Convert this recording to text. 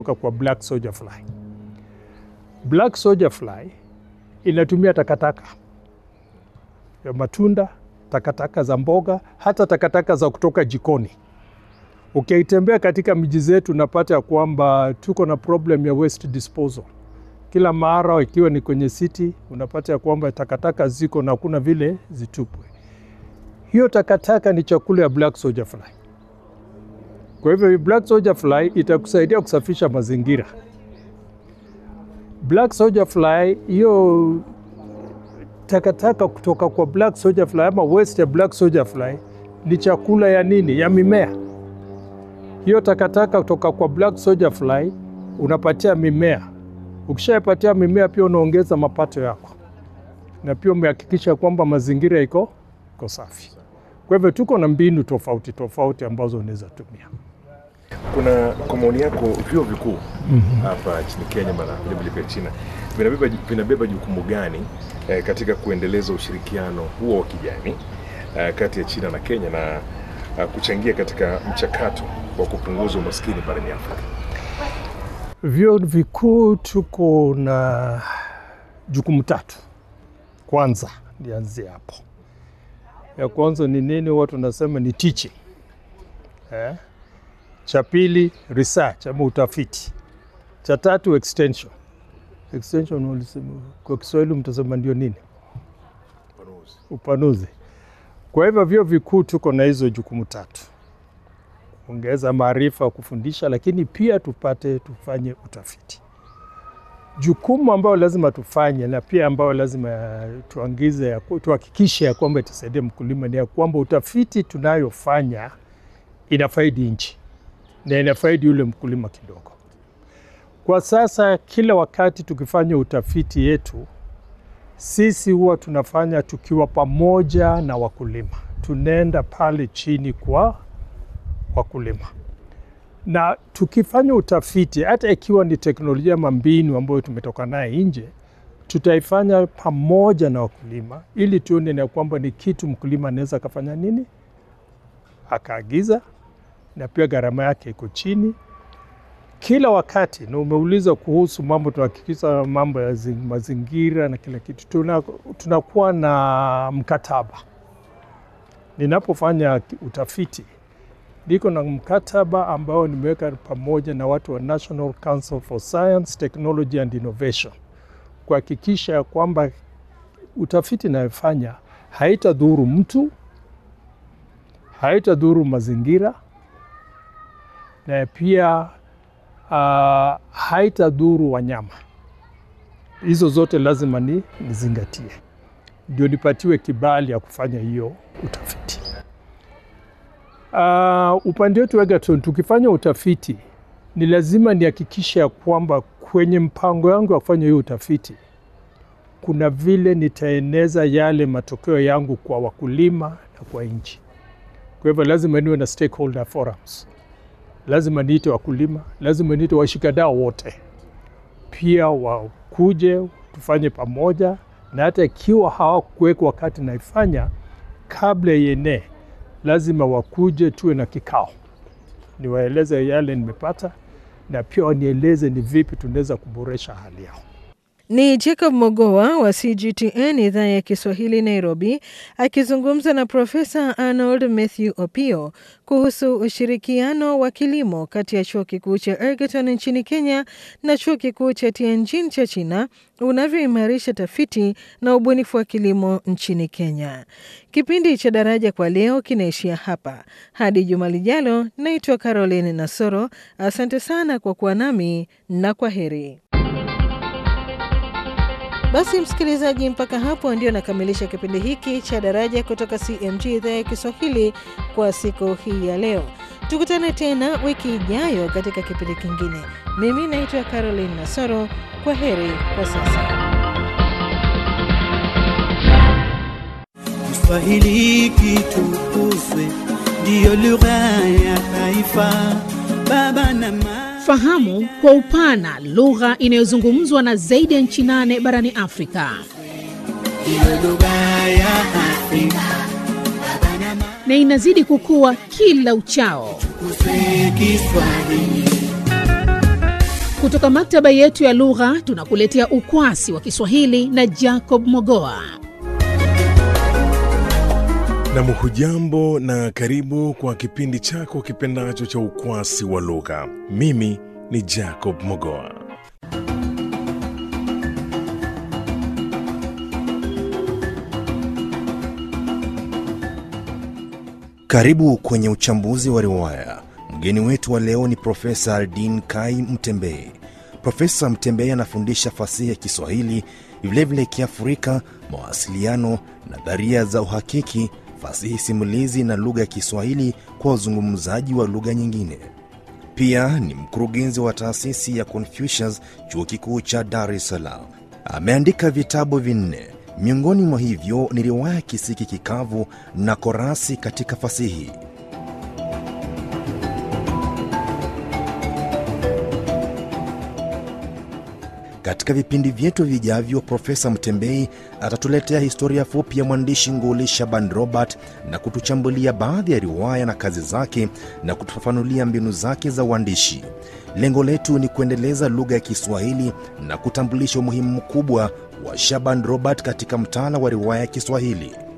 kwa black soldier fly. Black soldier fly inatumia takataka ya matunda, takataka za mboga, hata takataka za kutoka jikoni. Ukitembea katika miji zetu unapata ya kwamba tuko na problem ya waste disposal. Kila mara ikiwa ni kwenye city unapata ya kwamba takataka ziko na kuna vile zitupwe. Hiyo takataka ni chakula ya black soldier fly. Kwa hivyo black soldier fly itakusaidia kusafisha mazingira. Black soldier fly hiyo takataka kutoka kwa black soldier fly ama waste ya black soldier fly ni chakula ya nini? Ya mimea. Hiyo takataka kutoka kwa black soldier fly unapatia mimea. Ukishapatia mimea, pia unaongeza mapato yako, na pia umehakikisha kwamba mazingira iko iko safi. Kwa hivyo tuko na mbinu tofauti tofauti ambazo unaweza tumia. Kuna kwa maoni yako vyuo vikuu hapa nchini Kenya na vilevile pia China vinabeba, vinabeba jukumu gani eh, katika kuendeleza ushirikiano huo wa kijamii eh, kati ya China na Kenya na eh, kuchangia katika mchakato wa kupunguza umaskini barani Afrika? Vyuo vikuu tuko na jukumu tatu. Kwanza nianzie hapo, ya kwanza ni nini? Watu wanasema ni teaching eh? Cha pili research ama utafiti, cha tatu extension. Extension walisema kwa Kiswahili mtasema ndio nini? Upanuzi. Kwa hivyo vyuo vikuu tuko na hizo jukumu tatu, kuongeza maarifa, kufundisha, lakini pia tupate tufanye utafiti. Jukumu ambayo lazima tufanye na pia ambayo lazima tuangize, tuhakikishe ya kwamba itasaidia mkulima ni ya kwamba utafiti tunayofanya inafaidi nchi na inafaidi yule mkulima kidogo. Kwa sasa, kila wakati tukifanya utafiti yetu sisi huwa tunafanya tukiwa pamoja na wakulima, tunaenda pale chini kwa wakulima, na tukifanya utafiti, hata ikiwa ni teknolojia ama mbinu ambayo tumetoka naye nje, tutaifanya pamoja na wakulima ili tuone na kwamba ni kitu mkulima anaweza akafanya nini, akaagiza na pia gharama yake iko chini kila wakati. Na umeuliza kuhusu mambo, tunahakikisha mambo ya mazingira na kila kitu, tunakuwa tuna na mkataba. Ninapofanya utafiti, niko na mkataba ambao nimeweka pamoja na watu wa National Council for Science, Technology and Innovation kuhakikisha ya kwamba utafiti inayofanya haitadhuru mtu, haitadhuru mazingira na pia uh, haitadhuru wanyama. Hizo zote lazima ni nizingatie, ndio nipatiwe kibali ya kufanya hiyo utafiti. Uh, upande wetu Egerton, tukifanya utafiti ni lazima nihakikishe ya kwamba kwenye mpango yangu ya kufanya hiyo utafiti kuna vile nitaeneza yale matokeo yangu kwa wakulima na kwa nchi. Kwa hivyo lazima niwe na stakeholder forums lazima niite wakulima, lazima niite washikadau wote, pia wakuje tufanye pamoja, na hata ikiwa hawakuweka wakati naifanya kabla yenee, lazima wakuje tuwe na kikao, niwaeleze yale nimepata, na pia wanieleze ni vipi tunaweza kuboresha hali yao. Ni Jacob Mogoa wa CGTN idhaa ya Kiswahili Nairobi, akizungumza na Profesa Arnold Mathew Opio kuhusu ushirikiano wa kilimo kati ya chuo kikuu cha Egerton nchini Kenya na chuo kikuu cha Tianjin cha China unavyoimarisha tafiti na ubunifu wa kilimo nchini Kenya. Kipindi cha Daraja kwa leo kinaishia hapa. Hadi juma lijalo, naitwa Caroline Nasoro. Asante sana kwa kuwa nami na kwa heri. Basi msikilizaji, mpaka hapo ndio nakamilisha kipindi hiki cha Daraja kutoka CMG idhaa ya Kiswahili kwa siku hii ya leo. Tukutane tena wiki ijayo katika kipindi kingine. Mimi naitwa Caroline Nasoro. Kwa heri kwa sasa. Kiswahili kitukuzwe, ndiyo lugha ya taifa. Baba na mama Fahamu kwa upana lugha inayozungumzwa na zaidi ya nchi nane barani Afrika. ndiyo lugha ya Afrika. na inazidi kukua kila uchao. Tukuzwe Kiswahili. Kutoka maktaba yetu ya lugha tunakuletea ukwasi wa Kiswahili na Jacob Mogoa. Nam, hujambo na karibu kwa kipindi chako kipendacho cha ukwasi wa lugha. Mimi ni Jacob Mogoa. Karibu kwenye uchambuzi wa riwaya. Mgeni wetu wa leo ni Profesa Aldin Kai Mtembei. Profesa Mtembei anafundisha fasihi ya Kiswahili, vilevile Kiafrika, mawasiliano, nadharia za uhakiki, fasihi simulizi na lugha ya Kiswahili kwa wazungumzaji wa lugha nyingine. Pia ni mkurugenzi wa taasisi ya Confucius, chuo kikuu cha Dar es Salaam. Ameandika vitabu vinne, miongoni mwa hivyo ni riwaya Kisiki Kikavu na Korasi katika fasihi. Katika vipindi vyetu vijavyo, Profesa Mtembei atatuletea historia fupi ya mwandishi nguli Shaban Robert na kutuchambulia baadhi ya riwaya na kazi zake na kutufafanulia mbinu zake za uandishi. Lengo letu ni kuendeleza lugha ya Kiswahili na kutambulisha umuhimu mkubwa wa Shaban Robert katika mtaala wa riwaya ya Kiswahili.